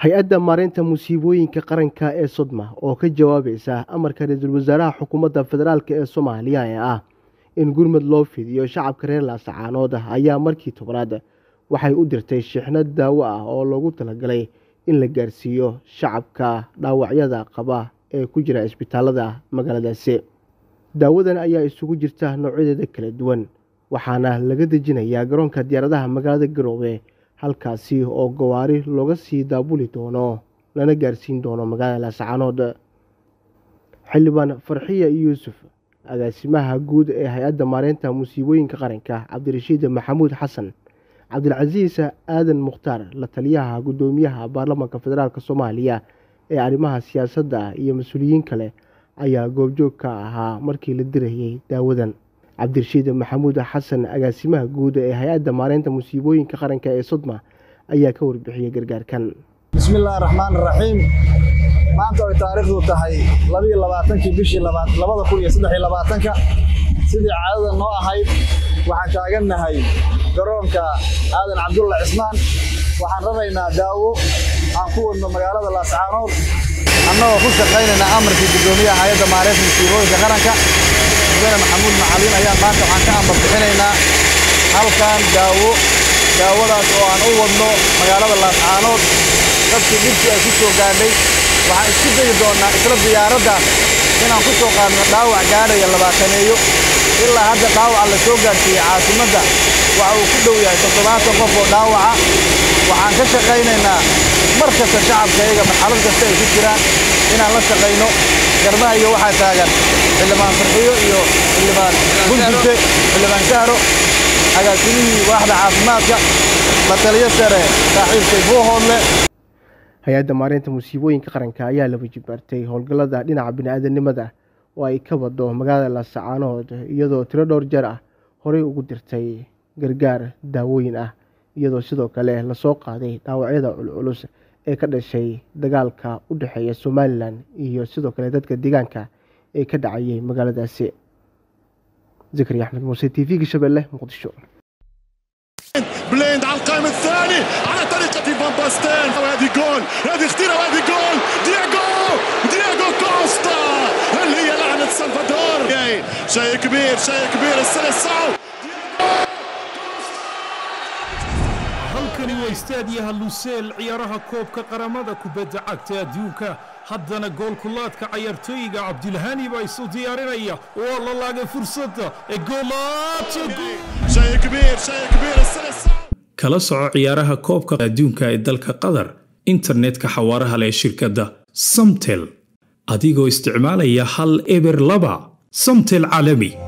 hay-adda maareynta musiibooyinka qaranka ee sodma oo ka jawaabaysa amarka ra-iisul wasaaraha xukuumadda federaalk ee soomaaliya ee ah in gurmud loo fidiyo shacabka reer laasacaanood ayaa markii tobnaad waxay u dirtay shixnad daawo ah oo loogu talagalay in la gaarsiiyo shacabka dhaawacyada qaba ee ku jira isbitaalada magaaladaasi daawadan ayaa isugu jirta noocyadeeda kala duwan waxaana laga dejinayaa garoonka diyaaradaha magaalada garoobe halkaasi oo gawaari looga sii daabuli doono lana gaarsiin doono magaalada laasacaanood xildhibaan farxiya yuusuf agaasimaha guud ee hay-adda maareynta musiibooyinka qaranka cabdirashiid maxamuud xasan cabdilcasiis aadan mukhtaar la taliyaha guddoomiyaha baarlamaanka federaalk soomaaliya ee arrimaha siyaasadda iyo mas-uuliyiin kale ayaa goobjoog ka ahaa markii la dirayay daawadan cabdirashiid maxamuud xasan agaasimaha guud ee hay-adda maareynta musiibooyinka qaranka ee sodma ayaa ka warbixiyey gargaarkan bismillahi raxmaan raxiim maanta ay taariikhdu tahay labiyo labaatankii bishii labada kun iyo saddex iyo labaatanka sidii caadada noo ahayd waxaan taagannahay garoonka aadan cabdulla cismaan waxaan raraynaa daawo aan ku wadno magaalada laascaanood annagoo ku shaqaynaynaa amarkii guddoomiyaha hay-adda maareynta musiibooyinka qaranka mudane maxamuud macalin ayaan maanta waxaan ka ambar bixinaynaa halkan daawo daawadaas oo aan u wadno magaalada laascaanood dadkii dhibkii ay ku soo gaadhay waxaan isku dayi doonnaa isla diyaaraddaas inaan ku soo qaadno dhaawac gaadhaya labaataneeyo ilaa hadda dhaawaca la soo gaadhsiiyey caasimadda waxa uu ku dhow yahay toddobaatan qof oo dhaawaca waxaan ka shaqaynaynaa mar kasta shacabkayaga marxalad kasta ay ku jiraan inaan la shaqayno garbaha iyo waxaa taagan xildhibaan farxiyo iyo xildhibaan buntute xildhibaan sahro agaasimihii waaxda caafimaadka la taliyo sare saaxiibkay buuhoodle hay-adda maareynta musiibooyinka qaranka ayaa la wajibaartay howlgallada dhinaca bini-aadanimada oo ay ka wado magaalada laasacaanood iyadoo tiro dhowr jeer ah horey ugu dirtay gargaar daawooyin ah iyadoo sidoo kale lasoo qaaday dhaawacyada culculus ee ka dhashay dagaalka u dhexeeya somalilan iyo sidoo kale dadka deegaanka ee ka dhacayay magaaladaasi zakari axmed muuse t v-ga shabeelle muqdisho بليند على القائم الثاني على طريقة فان باستين وهذه جول هذه خطيرة وهذه جول دياغو دياغو كوستا هل هي لعنة سلفادور شيء كبير شيء كبير السلسعو halkani waa istaadiyaha luseel ciyaaraha koobka qaramada kubadda cagta adduunka haddana goolkulaadka cayaartooyiga cabdilhani baa isu diyaarinaya waa la laagay fursadda ee شيء كبير شيء كبير السلسعو kala soco ciyaaraha koobka adduunka ee dalka qatar internetka xawaaraha leh shirkadda samtel adigoo isticmaalaya hal eber laba samtel caalami